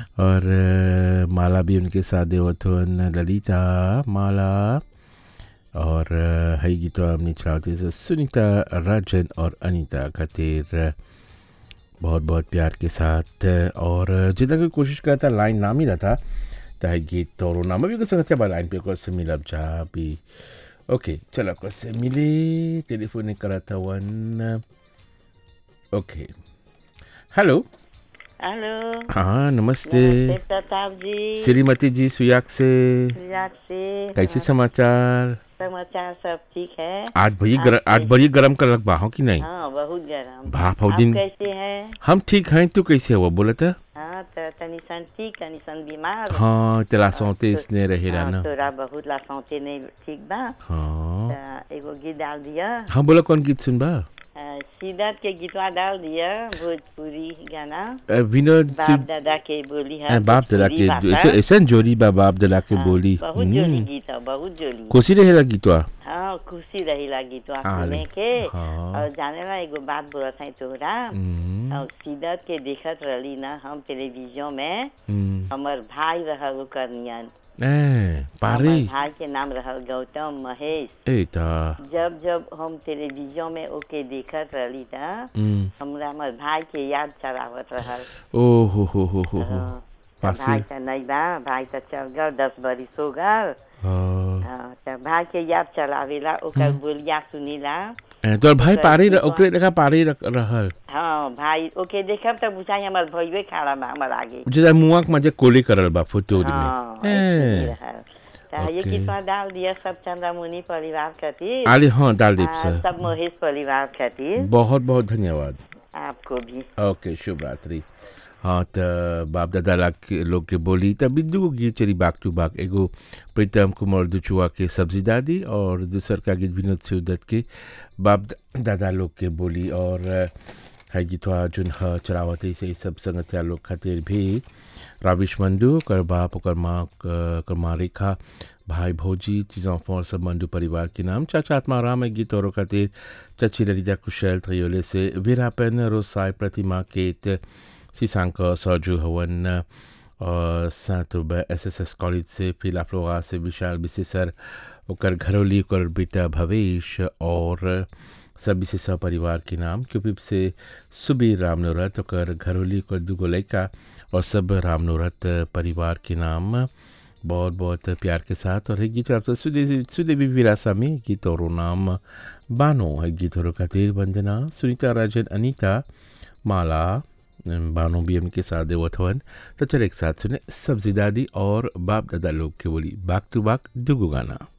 और अ, माला भी उनके साथ देवत हुअन ललिता माला और अ, हई गीत हमने चलाते से सुनीता राजन और अनीता खातिर अ, बहुत बहुत प्यार के साथ अ, और जितना कोई कोशिश करता लाइन ना मिला था ताकि गीत तो नाम भी कुछ सकते हैं लाइन पे कुछ से मिलब जा भी ओके चलो कुछ से मिले टेलीफोन करा था वन ओके हेलो हेलो हाँ नमस्ते नमस्ते प्रताप जी श्रीमती जी सुयाग से गुजरात से कैसे समाचार समाचार सब ठीक है आज भई गर, आज बड़ी गरम कर लग हो कि नहीं हाँ बहुत गर्म बाप आप हो दिन कैसे हैं हम ठीक हैं तू कैसे हुआ बोला था हाँ तो तनी सन ठीक तनी सन बीमार हाँ तेरा सौते तो- इसने रहेला हाँ, ना तोरा बहुत ला सौते नहीं ठीक बा हाँ तो एगो गीत डाल दिया हाँ बोला कौन गीत सुनबा अ, सिद्धार्थ के गीतवा डाल दिया भोजपुरी गाना अ, विनोद बाप सिंह दादा के बोली अ, है बाप दादा भोजपुरी के भाषा। ऐसा जोड़ी बा बाप दादा के हाँ, बोली बहुत जोली हम्म, गीत है बहुत जोली खुशी रहेला गीतवा हाँ खुशी रही लगी तो हाँ, सुने के हाँ। और जाने ला एगो बात बोलत है तोहरा हम्म, और सीधत के देखत रहली ना हम टेलीविजन में हम्म, हमर भाई रहल ओकर नियन ए, पारे हमर भाई के नाम रहल गौतम महेश ए ता जब जब हम टेलीविजन में ओके देखत रहली था हम्म, हमरा हमर भाई के याद चलावत रहल ओ हो हो हो हो हो हाँ, तो पासे भाई तो नहीं बा भाई तो चल गल दस बरिस हो गल हाँ। हाँ, तो भाई के याद चलावेला ओकर बोलिया सुनीला ए, तोर भाई ओकर पारे र- गीतवा- ओकरे लगा पारे रख- रहल हाँ भाई ओके देखब तो बुझाई हमर भइवे खड़ा बा हमर आगे जेदा मुआ के मजे कोले करल बा फोटो हाँ, में ऐसे ही ए, रहल। तो ये ओके। किस्सा डाल दिया सब चंद्रमुनि परिवार खातिर आले हाँ डाल दीप आ, सर सब महेश परिवार खातिर बहुत बहुत धन्यवाद आपको भी ओके शुभ रात्रि हाँ त बाप दादा ला के लोग के बोली त बिंदु को गीत चली बाग टू बाग एगो प्रीतम कुमार दुचुआ के सब्जी दादी और दूसर का गीत विनोद सिवदत्त के बाप द- दादा लोग के बोली और अ, है गीतवा जुन ह चलावत से सब संगतिया लोग खातिर भी राविश मंडू ओकर बाप ओकर माँ क- ओकर माँ रेखा भाई भौजी चीज़ों और सब मंडू परिवार के नाम चाचा आत्माराम है गीत और खातिर चची ललिता कुशल त्रियोले से वीरापन रोसाई प्रतिमा केत सीसांक सरजू हवन और सात एस एस एस कॉलेज से फिला फ्लोरा से विशाल विशेषर ओकर घरौली ओकर बेटा भवेश और सब विशेषर परिवार के नाम क्यूपिप से सुबीर रामनोरत ओकर घरौली ओकर दूगो लड़का और सब रामनोरत परिवार के नाम बहुत बहुत प्यार के साथ और है गीत आपसे सुदेवी सुदेवी विरासा में गीत और नाम बानो है गीत और खातिर वंदना सुनीता राजन अनीता माला बानो भी उनके साथ देवत हवन तो चल एक साथ सुने सब्जी दादी और बाप दादा लोग के बोली बाग टू बाग दुगो गाना